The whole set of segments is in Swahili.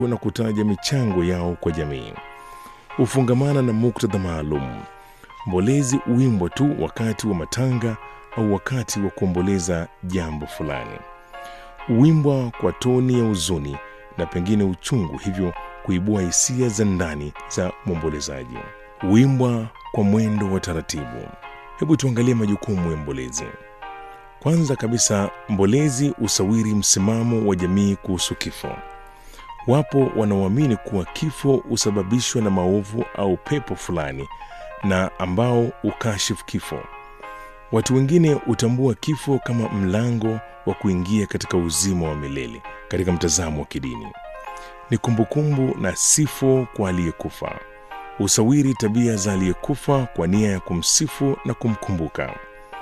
na kutaja michango yao kwa jamii. Hufungamana na muktadha maalum. Mbolezi huimbwa tu wakati wa matanga au wakati wa kuomboleza jambo fulani. Huimbwa kwa toni ya huzuni na pengine uchungu, hivyo kuibua hisia za ndani za mwombolezaji. Huimbwa kwa mwendo wa taratibu. Hebu tuangalie majukumu ya mbolezi. Kwanza kabisa, mbolezi husawiri msimamo wa jamii kuhusu kifo. Wapo wanaoamini kuwa kifo husababishwa na maovu au pepo fulani na ambao hukashifu kifo. Watu wengine hutambua kifo kama mlango wa kuingia katika uzima wa milele. Katika mtazamo wa kidini, ni kumbukumbu na sifo kwa aliyekufa. Husawiri tabia za aliyekufa kwa nia ya kumsifu na kumkumbuka.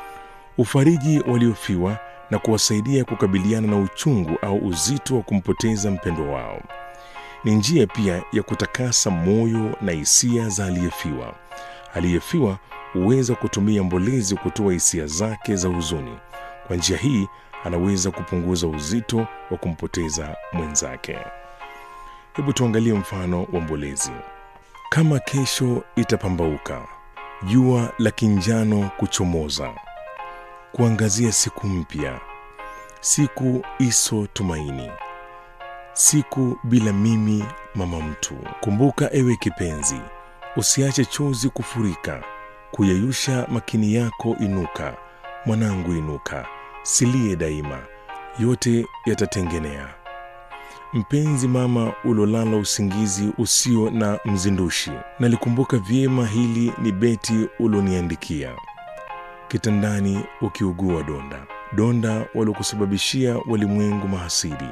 Ufariji waliofiwa na kuwasaidia kukabiliana na uchungu au uzito wa kumpoteza mpendwa wao. Ni njia pia ya kutakasa moyo na hisia za aliyefiwa. Aliyefiwa huweza kutumia mbolezi kutoa hisia zake za huzuni. Kwa njia hii anaweza kupunguza uzito wa kumpoteza mwenzake. Hebu tuangalie mfano wa mbolezi. Kama kesho itapambauka, jua la kinjano kuchomoza, kuangazia siku mpya, siku iso tumaini, siku bila mimi mama mtu. Kumbuka ewe kipenzi, usiache chozi kufurika, kuyeyusha makini yako. Inuka mwanangu, inuka, silie daima, yote yatatengenea. Mpenzi mama, ulolala usingizi usio na mzindushi, nalikumbuka vyema hili ni beti uloniandikia kitandani ukiugua donda, donda waliokusababishia walimwengu mahasidi.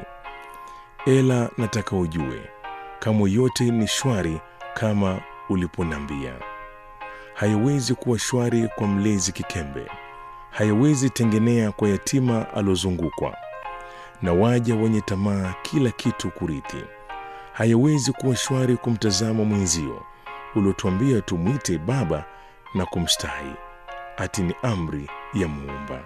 Ela nataka ujue kamwe yote ni shwari kama uliponambia. Hayawezi kuwa shwari kwa mlezi kikembe, hayawezi tengenea kwa yatima alozungukwa na waja wenye tamaa kila kitu kurithi. Hayawezi kuwa shwari kumtazama mwenzio uliotuambia tumwite baba na kumstahi, ati ni amri ya Muumba.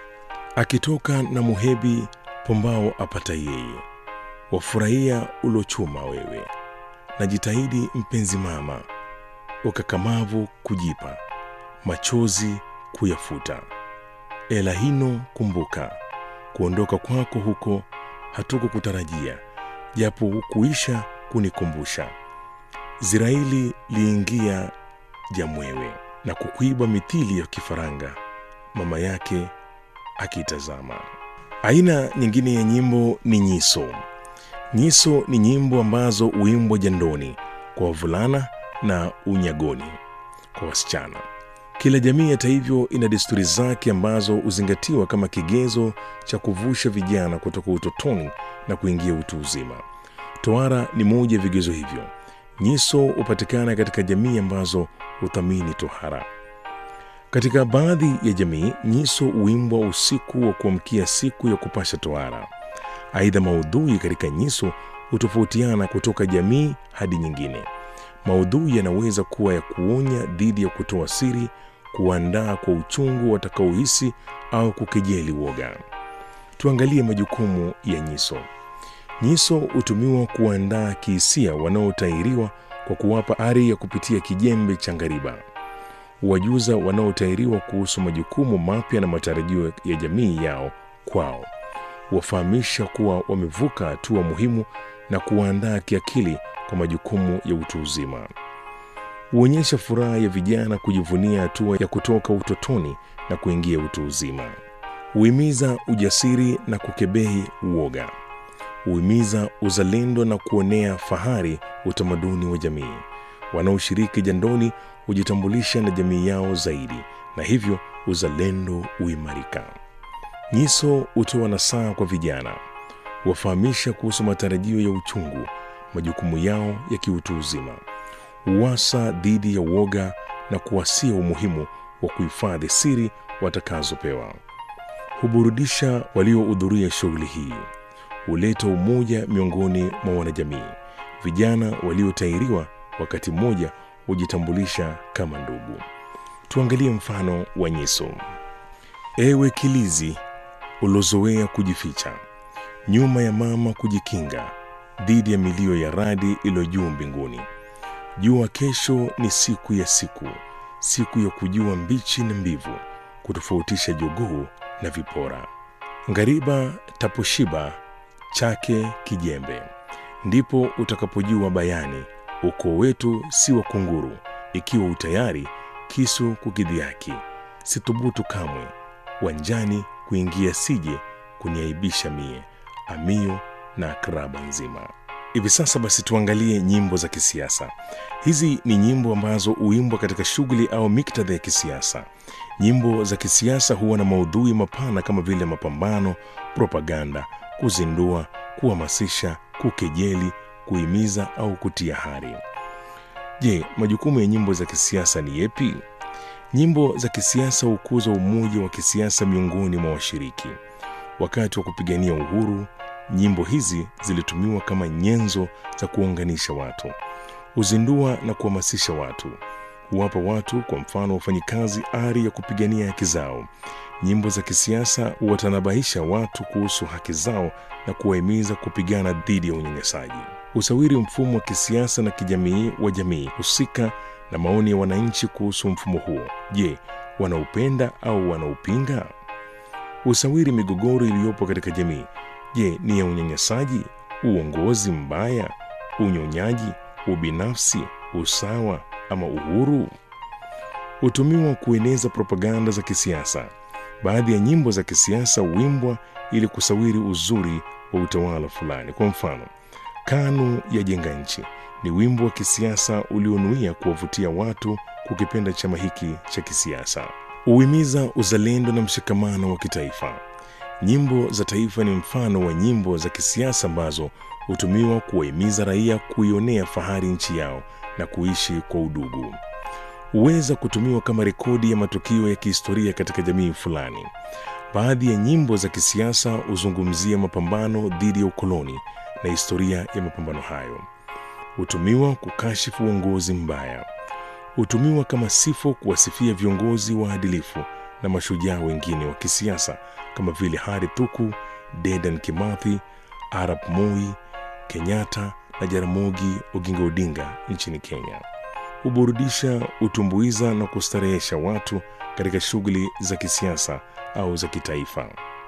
Akitoka na muhebi pombao apata yeye, wafurahia ulochuma wewe. Najitahidi mpenzi mama, ukakamavu kujipa, machozi kuyafuta. Ela hino kumbuka kuondoka kwako huko hatukukutarajia, japo hukuisha kunikumbusha. Ziraili liingia jamwewe na kukwiba mithili ya kifaranga, mama yake akitazama. Aina nyingine ya nyimbo ni nyiso. Nyiso ni nyimbo ambazo huimbwa jandoni kwa wavulana na unyagoni kwa wasichana. Kila jamii hata hivyo ina desturi zake ambazo huzingatiwa kama kigezo cha kuvusha vijana kutoka utotoni na kuingia utu uzima. Tohara ni moja ya vigezo hivyo. Nyiso hupatikana katika jamii ambazo huthamini tohara. Katika baadhi ya jamii, nyiso huimbwa usiku wa kuamkia siku ya kupasha tohara. Aidha, maudhui katika nyiso hutofautiana kutoka jamii hadi nyingine. Maudhui yanaweza kuwa ya kuonya dhidi ya kutoa siri, kuandaa kwa uchungu watakaohisi au kukejeli woga. Tuangalie majukumu ya nyiso. Nyiso hutumiwa kuandaa kihisia wanaotahiriwa kwa kuwapa ari ya kupitia kijembe cha ngariba. Huwajuza wanaotahiriwa kuhusu majukumu mapya na matarajio ya jamii yao kwao. Huwafahamisha kuwa wamevuka hatua muhimu na kuwaandaa kiakili kwa majukumu ya utu uzima. Huonyesha furaha ya vijana kujivunia hatua ya kutoka utotoni na kuingia utu uzima. Huhimiza ujasiri na kukebehi uoga. Huhimiza uzalendo na kuonea fahari utamaduni wa jamii. Wanaoshiriki jandoni hujitambulisha na jamii yao zaidi, na hivyo uzalendo huimarika. Nyiso hutoa nasaha kwa vijana, huwafahamisha kuhusu matarajio ya uchungu, majukumu yao ya kiutu uzima, huwasa dhidi ya uoga na kuwasia umuhimu wa kuhifadhi siri watakazopewa. Huburudisha waliohudhuria shughuli hii, huleta umoja miongoni mwa wanajamii. Vijana waliotahiriwa wakati mmoja hujitambulisha kama ndugu. Tuangalie mfano wa nyiso. Ewe kilizi ulozoea kujificha nyuma ya mama kujikinga, dhidi ya milio ya radi iliyo juu mbinguni. Jua kesho ni siku ya siku, siku ya kujua mbichi na mbivu, kutofautisha jogoo na vipora. Ngariba taposhiba chake kijembe, ndipo utakapojua bayani ukoo wetu si wa kunguru. Ikiwa utayari kisu kukidhiaki, sithubutu kamwe wanjani kuingia, sije kuniaibisha mie amio na akraba nzima. Hivi sasa basi, tuangalie nyimbo za kisiasa. Hizi ni nyimbo ambazo huimbwa katika shughuli au miktadha ya kisiasa. Nyimbo za kisiasa huwa na maudhui mapana kama vile mapambano, propaganda, kuzindua, kuhamasisha, kukejeli, kuhimiza au kutia hari. Je, majukumu ya nyimbo za kisiasa ni yepi? Nyimbo za kisiasa hukuza umoja wa kisiasa miongoni mwa washiriki. Wakati wa kupigania uhuru, nyimbo hizi zilitumiwa kama nyenzo za kuunganisha watu, huzindua na kuhamasisha watu, huwapa watu, kwa mfano wafanyikazi, ari ya kupigania haki zao. Nyimbo za kisiasa huwatanabahisha watu kuhusu haki zao na kuwahimiza kupigana dhidi ya unyanyasaji. Usawiri mfumo wa kisiasa na kijamii wa jamii husika na maoni ya wananchi kuhusu mfumo huo. Je, wanaupenda au wanaupinga? Usawiri migogoro iliyopo katika jamii. Je, ni ya unyanyasaji, uongozi mbaya, unyonyaji, ubinafsi, usawa ama uhuru? Hutumiwa kueneza propaganda za kisiasa. Baadhi ya nyimbo za kisiasa huimbwa ili kusawiri uzuri wa utawala fulani. Kwa mfano, KANU ya jenga nchi ni wimbo wa kisiasa ulionuia kuwavutia watu kukipenda chama hiki cha kisiasa. Huhimiza uzalendo na mshikamano wa kitaifa. Nyimbo za taifa ni mfano wa nyimbo za kisiasa ambazo hutumiwa kuwahimiza raia kuionea fahari nchi yao na kuishi kwa udugu. Huweza kutumiwa kama rekodi ya matukio ya kihistoria katika jamii fulani. Baadhi ya nyimbo za kisiasa huzungumzia mapambano dhidi ya ukoloni na historia ya mapambano hayo. Hutumiwa kukashifu uongozi mbaya. Hutumiwa kama sifo kuwasifia viongozi waadilifu na mashujaa wengine wa kisiasa kama vile Hari Tuku, Dedan Kimathi, Arap Moi, Kenyatta na Jaramogi Oginga Odinga nchini Kenya. Huburudisha, hutumbuiza na kustarehesha watu katika shughuli za kisiasa au za kitaifa.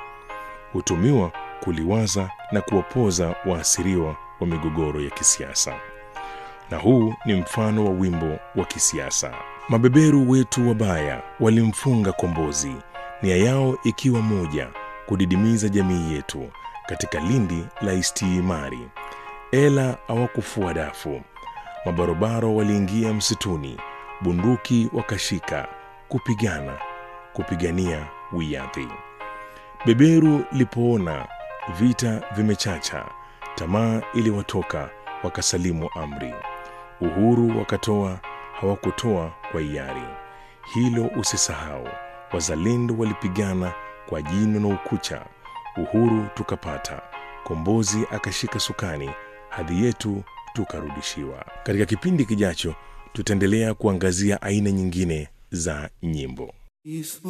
Hutumiwa kuliwaza na kuwapoza waasiriwa wa migogoro ya kisiasa. Na huu ni mfano wa wimbo wa kisiasa. Mabeberu wetu wabaya walimfunga Kombozi, nia yao ikiwa moja, kudidimiza jamii yetu katika lindi la istiimari. Ela hawakufua dafu, mabarobaro waliingia msituni, bunduki wakashika, kupigana, kupigania wiadhi. Beberu lipoona vita vimechacha, tamaa iliwatoka, wakasalimu amri. Uhuru wakatoa, hawakutoa kwa hiari. Hilo usisahau, wazalendo walipigana kwa jino na ukucha. Uhuru tukapata, Kombozi akashika sukani, hadhi yetu tukarudishiwa. Katika kipindi kijacho, tutaendelea kuangazia aina nyingine za nyimbo.